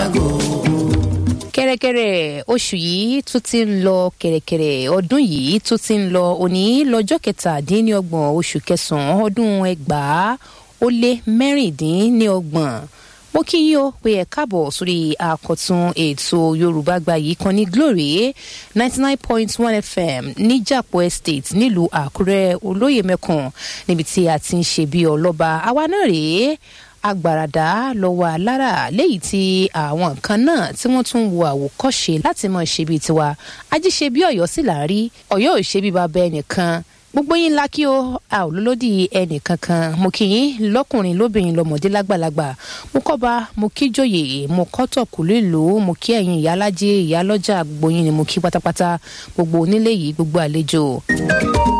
láago. kẹ̀rẹ̀kẹ̀rẹ̀ oṣù yìí tún ti ń lọ kẹ̀rẹ̀kẹ̀rẹ̀ ọdún yìí tún ti ń lọ òní lọ́jọ́ kẹtàdínlọ́gbọ̀n oṣù kẹsàn-án ọdún ẹgbàá ó lé mẹ́rìndínlọ́gbọ̀n mo kí yín o pé ẹ káàbọ̀ sórí àkọ́tún ètò yorùbá gbayì kan ní glory ninety nine point one fm níjàpọ̀ estate nílùú àkúrẹ́ olóyè mẹ́kàn níbi tí a ti ń ṣe bí ọlọ́ba àwa náà rèé agbàràdá lọ́wọ́ alára léyìí tí àwọn nǹkan náà tí wọ́n tún wo àwòkọ́ṣe láti mọ̀ ṣe bíi tiwa ajíṣe bí ọ̀yọ́ sì là ń rí ọ̀yọ́ ò ṣe bí bàbá ẹnìkan gbogbo yín ńlá kí o a ò lólódì ẹnì kankan mo kì í lọkùnrin lóbìnrin lọmọdé lágbàlagbà mo kọba mo kí jòyè mo kọtọ kùlú ìlú mo kí ẹyin ìyálájẹ ìyálọjà gbogbo yín ni mo kí pátápátá gbogbo onílé yìí gbogbo àlejò.